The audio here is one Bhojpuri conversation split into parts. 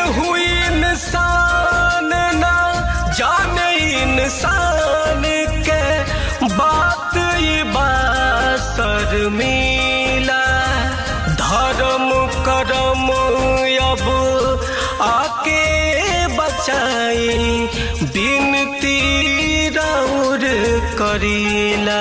केहू इंसान ना जाने इंसान के बात ये बासर मिला धर्म करम अब आके बचाई बिनती राउर करीला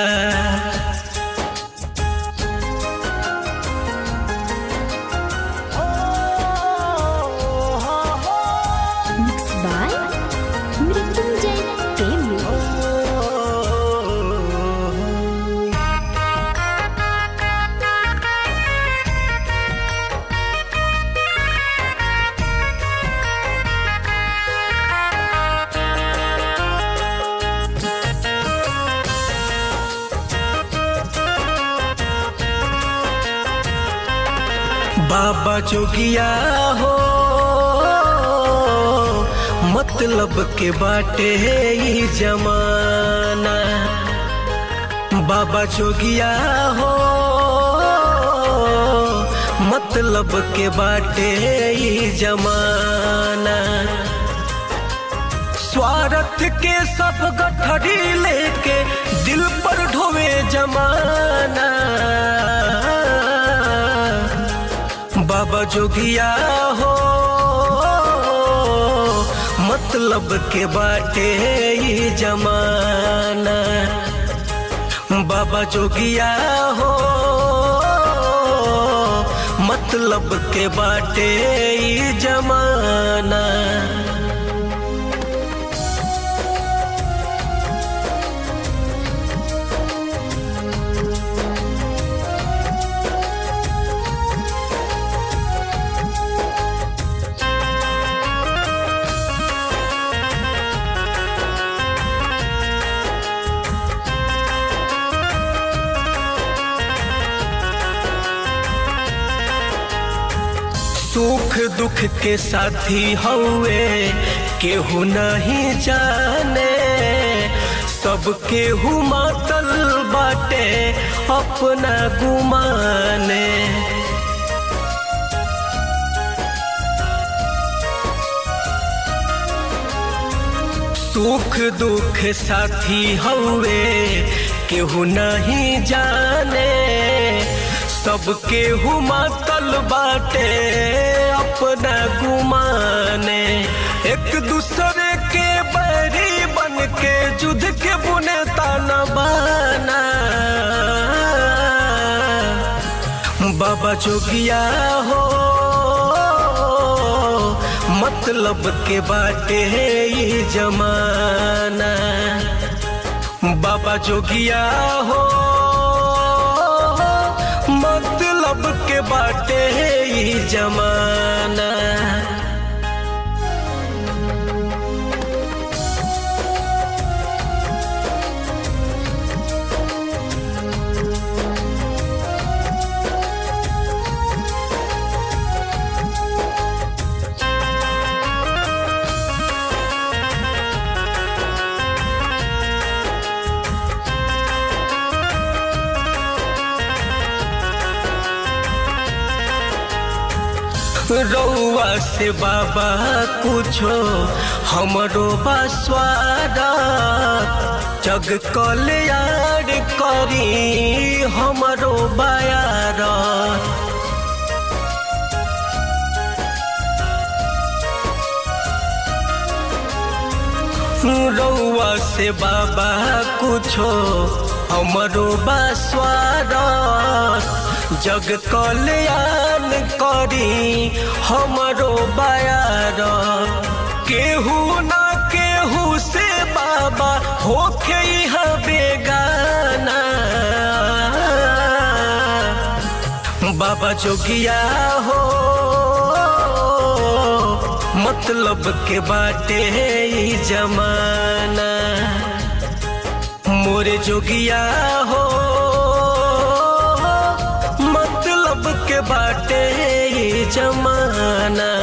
Mixed by Mrityunjay Premi. बाबा जोगिया हो मतलब के बाटे ही जमाना बाबा जोगिया हो मतलब के बाटे ही जमाना स्वार्थ के सब गठरी लेके दिल पर ढोवे जमाना बाबा जोगिया हो मतलब के बाटे ही जमाना बाबा जोगिया हो मतलब के बाटे ही जमाना सुख दुख के साथी हौवे केहू नहीं जाने सब केहू मातल बाटे अपना गुमाने सुख दुख साथी हौवे केहू नहीं जाने सब केहू मातल बाटे अपना गुमाने एक दूसरे के बैरी बन के जुद के बुने ताना बाना बाबा जोगिया हो मतलब के बाटे ही जमाना बाबा जोगिया हो मतलब के बाटे ही जमाना रउआ से बाबा कुछो हमरो बसवारा जग कल्याण करी हमरो बयारा रउआ से बाबा कुछो हमरो बसवारा जग कल्याण करी हमरो बयार केहू ना केहू से बाबा होखे यहाँ बेगाना बाबा जोगिया हो मतलब के बाटे ही जमाना मोरे जोगिया हो मतलब के बाटे ही जमाना